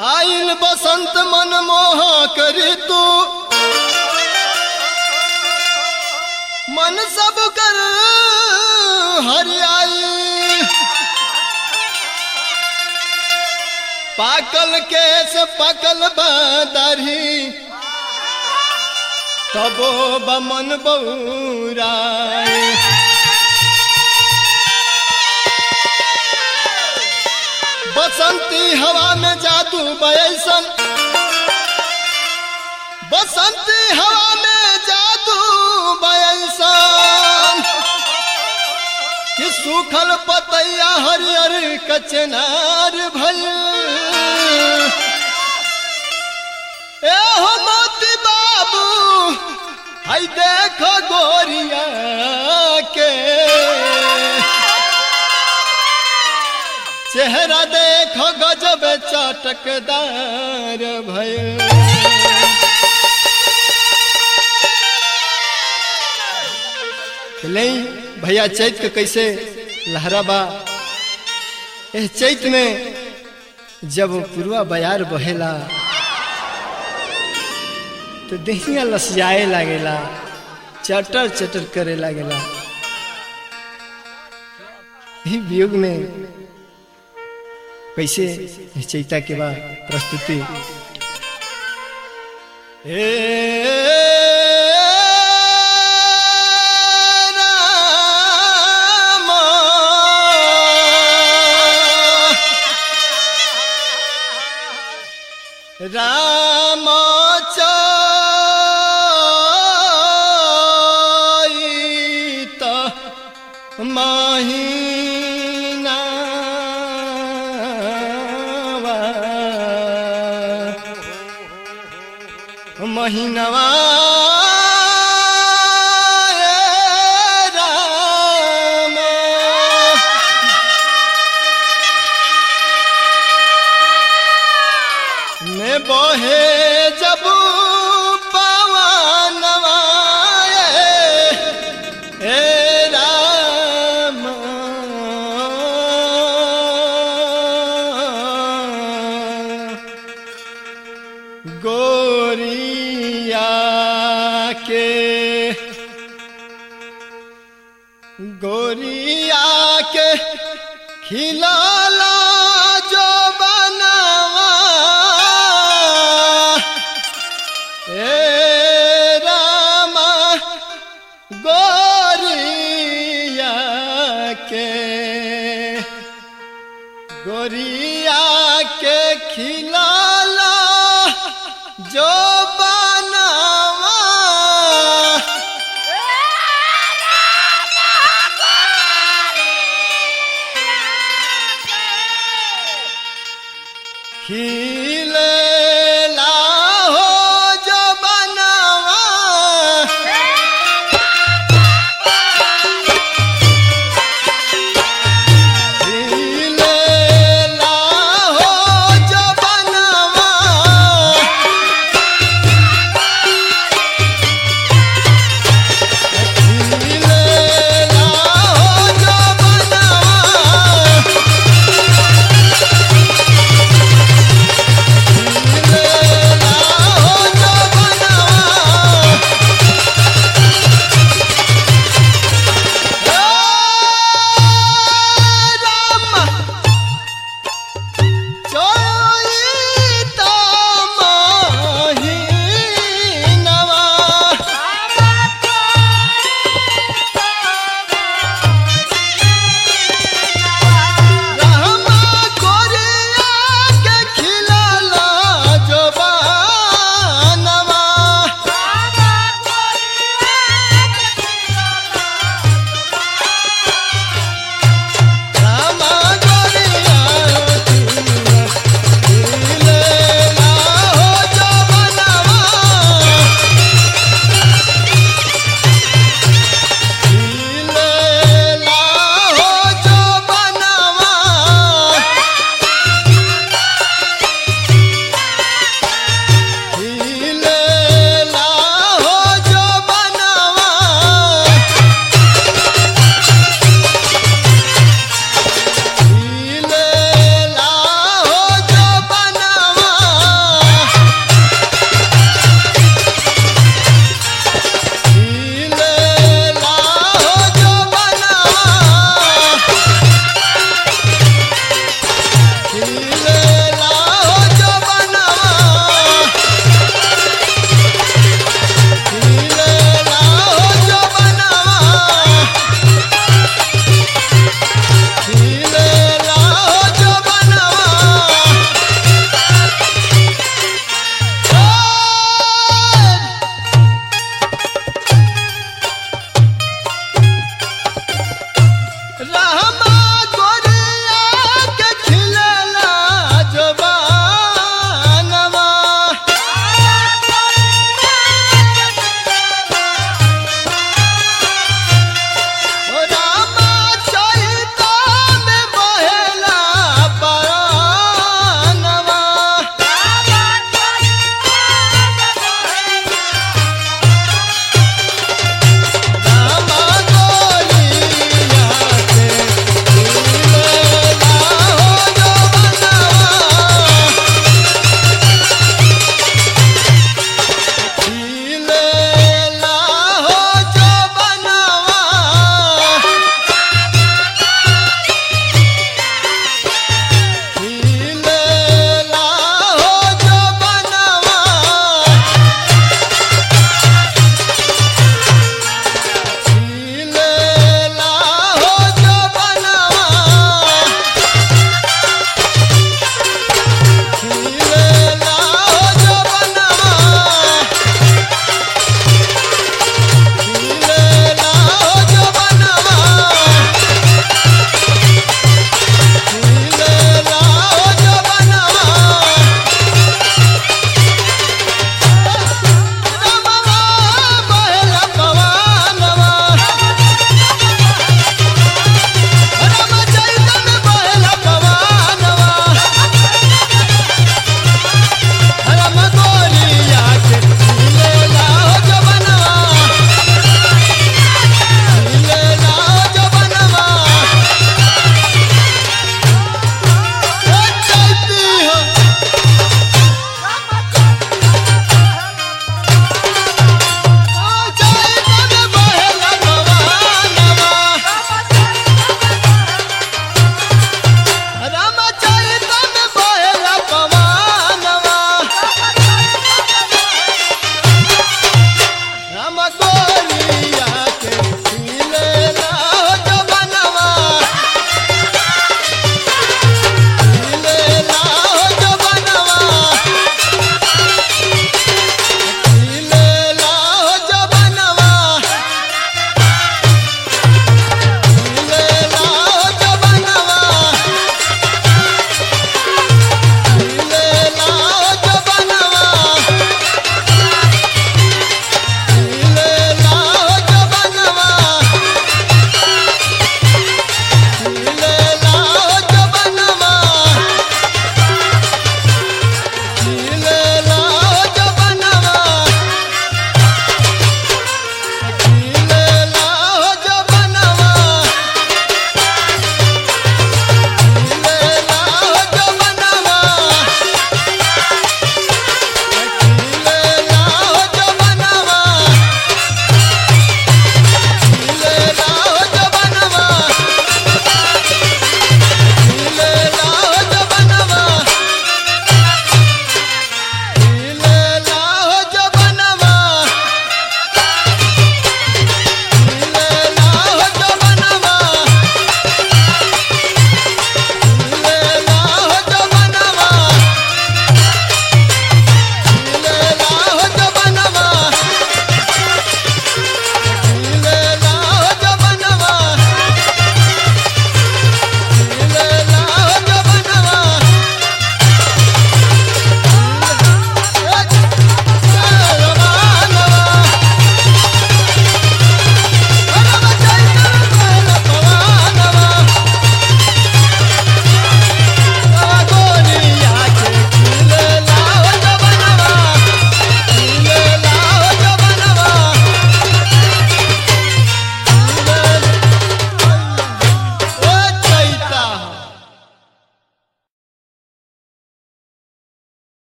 आइल बसंत मन मोह करी तू मन सब कर हरियाई पाकल केस पकल बदरी तबो बमन बौराए बसंती हवा में जादू बयसन बसंती हवा में जादू बयसन कि सूखल पतैया हरियर कचनार भल ए हो मोती बाबू हई देखो गोरिया के चेहरा देखो गजब चटकदार भय नहीं भैया चैत के कैसे लहराबा एह चैत में जब पुरवा बयार बहेला तो दहिया लसियाए लागेला चटर चटर करे लागेला ही वियोग में कैसे चैता के बाद प्रस्तुति हे राम राम चैत महीना महीनवा राम में बहे जब पवनवा हे राम गोरिया के गोरिया के खिलाला जो बनवा हे रामा गोरिया के गोरिया के खिला